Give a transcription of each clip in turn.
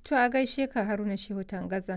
To a gaishe ka Haruna Shehu Tangaza.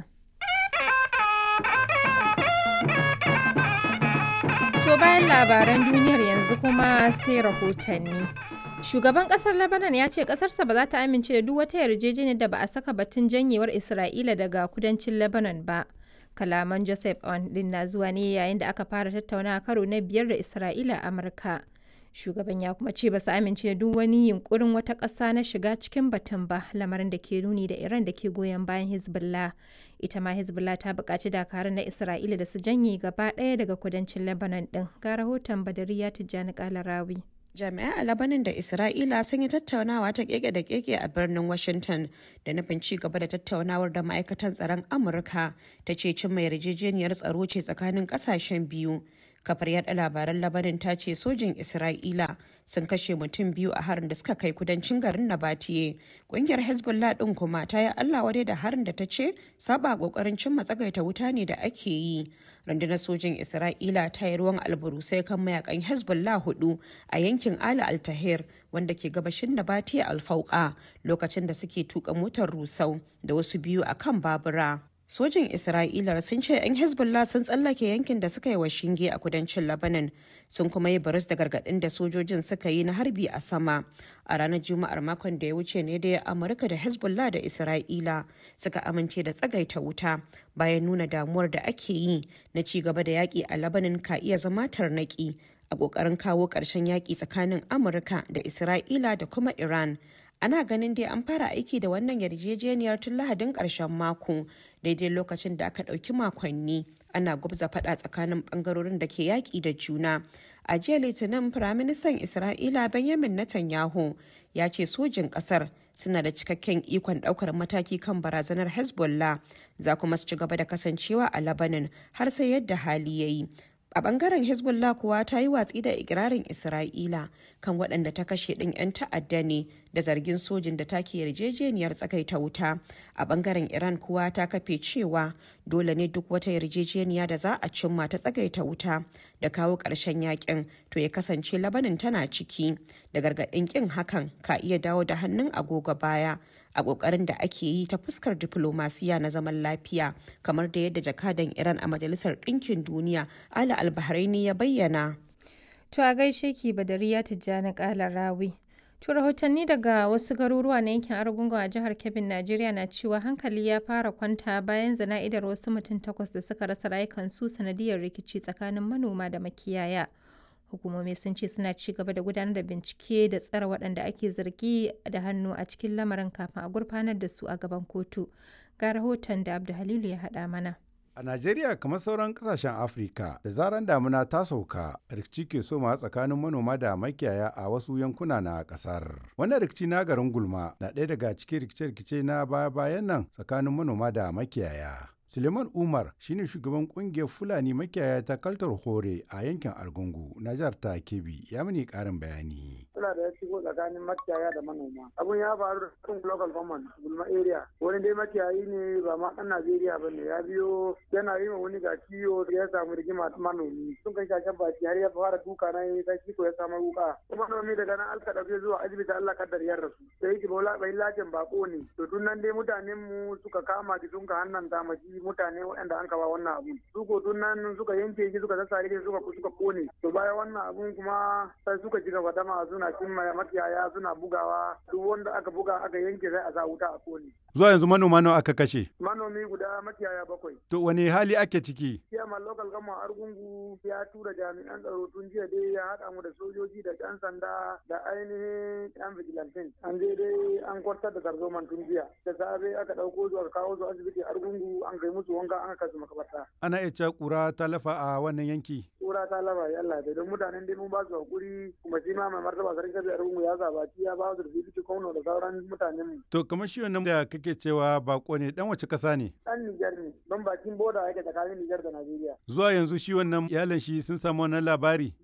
To bayan labaran duniyar yanzu kuma sai rahotanni. Shugaban kasar Lebanon ya ce kasarsa ba za ta amince da duk wata yarjejeniyar da ba a saka batun janyewar Isra'ila daga kudancin Lebanon ba. Kalaman Joseph On din na zuwa ne yayin da aka fara tattaunawa karo na biyar da Isra'ila a Amurka. Shugaban ya kuma ce ba su amince da duk wani yunkurin wata ƙasa na shiga cikin batun ba lamarin da ke nuni da Iran da ke goyon bayan Hezbollah. Ita ma Hezbollah ta buƙaci dakarun na Isra'ila da su janye gaba ɗaya daga kudancin Lebanon ɗin. Ga rahoton Badariya Tijjani Kalarawi. jami'ai a labanin da isra'ila sun yi tattaunawa ta keke da keke a birnin washington da nufin ci gaba da tattaunawar da ma'aikatan tsaron amurka ta ce cimma yarjejeniyar tsaro ce tsakanin kasashen biyu kafar yada labaran labanin ta ce sojin isra'ila sun kashe mutum biyu a harin da suka kai kudancin garin nabatiye kungiyar hezbollah din kuma ta yi allah wadai da harin da ta ce saba kokarin cimma tsagaita wuta ne da ake yi rundunar sojin isra'ila ta yi ruwan alburusai kan mayakan hezbollah hudu a yankin ala altahir wanda ke gabashin nabatiye alfauka lokacin da suke tuka motar rusau da wasu biyu a kan babura sojin isra'ila sun ce 'yan hezbollah sun tsallake yankin da suka yi wa shinge a kudancin lebanon sun kuma yi baris da gargaɗin da sojojin suka yi na harbi a sama a ranar juma'ar makon da ya wuce ne da amurka da hezbollah da isra'ila suka amince da tsagaita wuta bayan nuna damuwar da ake yi na ci gaba da yaƙi a lebanon ka iya zama tarnaƙi a ƙoƙarin kawo ƙarshen yaƙi tsakanin amurka da isra'ila da kuma iran ana ganin dai an fara aiki da wannan yarjejeniyar tun lahadin ƙarshen mako daidai lokacin da aka ɗauki makonni ana gubza faɗa tsakanin ɓangarorin da ke yaƙi da juna a jiya litinin firaministan isra'ila benjamin netanyahu ya ce sojin ƙasar suna da cikakken ikon ɗaukar mataki kan barazanar hezbollah za kuma su ci gaba da kasancewa a labanin har sai yadda hali ya yi a bangaren hezbollah kuwa ta yi watsi da ikirarin isra'ila kan waɗanda ta kashe ɗin 'yan ta'adda ne da zargin sojin da take yarjejeniyar tsakaita wuta a bangaren iran kuwa ta kafe cewa dole ne duk wata yarjejeniya da za a cimma ta tsagaita wuta da kawo ƙarshen yakin to ya kasance labanin tana ciki da gargaɗin ƙin hakan ka iya dawo da hannun agogo baya a ƙoƙarin da ake yi ta fuskar diflomasiya na zaman lafiya kamar da yadda jakadan iran a majalisar ɗinkin duniya ala albahraini ya bayyana To a gaishe ki Badariya Tijjani Kala Rawi. To rahotanni daga wasu garuruwa na yankin Argungun a jihar Kebbi, Najeriya na cewa hankali ya fara kwanta bayan zana'idar wasu mutum takwas da suka rasa rayukansu sanadiyar rikici tsakanin manoma da makiyaya. Hukumomi sun ce suna ci gaba da gudanar da bincike da tsare waɗanda ake zargi da hannu a cikin lamarin kafin a gurfanar da su a gaban kotu. Ga rahoton da Abdu Halilu ya haɗa mana. A Najeriya kamar sauran kasashen Afirka da zaran damuna ta sauka rikici ke soma tsakanin manoma da makiyaya a wasu yankuna na kasar. Wannan rikici na garin Gulma na ɗaya daga cikin rikice-rikice na baya-bayan nan tsakanin manoma da makiyaya. Suleiman Umar shine shugaban kungiyar Fulani makiyaya ta Kaltar Hore a yankin Argungu na jihar ta Kebbi ya mini karin bayani. Suna da ya shigo tsakanin makiyaya da manoma. Abun ya faru da cikin local government Gulma area. Wani dai makiyayi ne ba ma ɗan Najeriya ba ne ya biyo yana yi ma wani ga kiyo ya samu rigima manomi. Sun kai shashen baki har ya fara duka na yi sai kiko ya samu wuka. Manomi daga nan alka ɗauke zuwa asibiti Allah kaddar ya rasu. Da yake bola bai lajin bako ne. To tun nan dai mutanen mu suka kama ki sun ka hannan maji mutane waɗanda an kawa wannan abun su ko tun nan suka yanke shi suka sassare shi suka suka kone to bayan wannan abun kuma sai suka ji gaba dama suna cin makiyaya suna bugawa duk wanda aka buga aka yanke sai a sa wuta a kone Zuwa yanzu manoma nawa aka kashe? manomi guda makiyaya bakwai To wani hali ake ciki? Chairman local gama argungu ya tura jami'an tsaro tun jiya dai ya haɗa mu da sojoji da ƴan sanda da ainihin ƴan vigilantin an je dai an kwartar da tarzoman tun jiya da safe aka ɗauko su aka kawo su asibiti argungu an kai musu wanka an kai su makabarta Ana iya cewa ƙura ta lafa a wannan yanki. kura ta laba ya Allah don mutanen dai mun ba su hakuri kuma shi ma mai martaba sarki kabi argungu ya zabaci ya ba su da bibiti kauno da sauran mutanen mu To kamar shi wannan da kake cewa bako ne dan wace kasa ne? ɗan Nijar ne don bakin boda yake tsakanin Nijar da Najeriya Zuwa yanzu shi wannan iyalan shi sun samu wannan labari. babu ba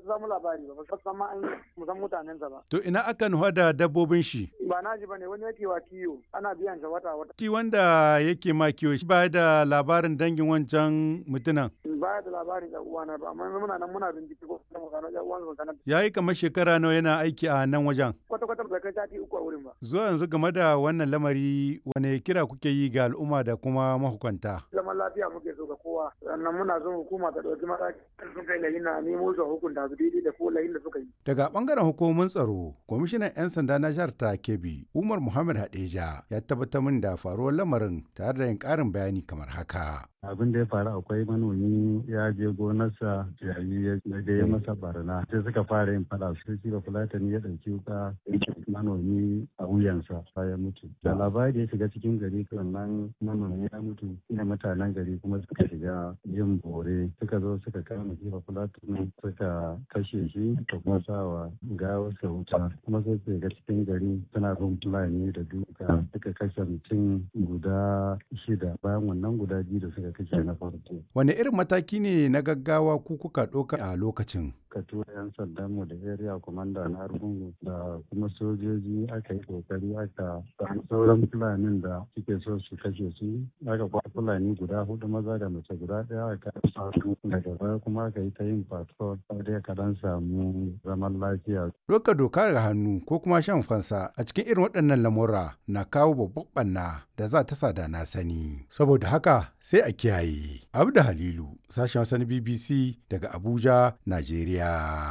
su samu labari ba ba su san ma an mu san mutanensa ba To ina aka nufa da dabbobin shi? ba na ji bane wani yake wa kiyo ana biyan sa wata wata Ki wanda yake ma kiwo shi ba da labarin dangin wancan mutunan. baya da labarin ɗan uwana ba amma muna nan muna bincike ko kuma gano ɗan uwan su sanar Ya yi kamar shekara nawa yana aiki a nan wajen. kwata kwata ba kai sati uku a wurin ba Zuwa yanzu game da wannan lamari wane kira kuke yi ga al'umma da kuma mahukunta? zaman lafiya muke so ga kowa sannan muna son hukuma ta ɗauki mataki sun kai layin na nemo su a hukunta su daidai da ko layin da suka yi Daga bangaren hukumomin tsaro, kwamishinan 'yan sanda na jihar ta Kebbi, Umar Muhammad Hadeja, ya tabbatar min da faruwar lamarin tare da yin ƙarin bayani kamar haka. abin da ya faru akwai manomi ya je gonarsa yayi ya da ya masa barna sai suka fara yin fada su shi ba fulatani ya ɗauki wuka manomi a wuyansa ya mutu da labari ya shiga cikin gari sannan manomi ya mutu ina mutanen gari kuma suka shiga yin bore suka zo suka kama shi ba fulatani suka kashe shi da kuma sawa gawarsa wuta kuma sai su shiga cikin gari suna bin fulani da duka suka kashe mutum guda shida bayan wannan guda biyu da suka kashe na farko Wane irin mataki ne na gaggawa ku kuka ɗauka a lokacin? ka tura 'yan sandanmu da area commander na argungu da kuma sojoji aka yi kokari aka samu sauran fulanin da suke so su kashe su aka kwa fulani guda hudu maza da mace guda daya aka su daga baya kuma aka yi ta yin patrol dai ka dan samu zaman lafiya Ɗauka doka ga hannu ko kuma shan fansa a cikin irin waɗannan lamura na kawo babban ɓanna da za ta sada na sani. Saboda haka sai a kiyaye. Abda Halilu, sashen wasan BBC daga Abuja, Najeriya.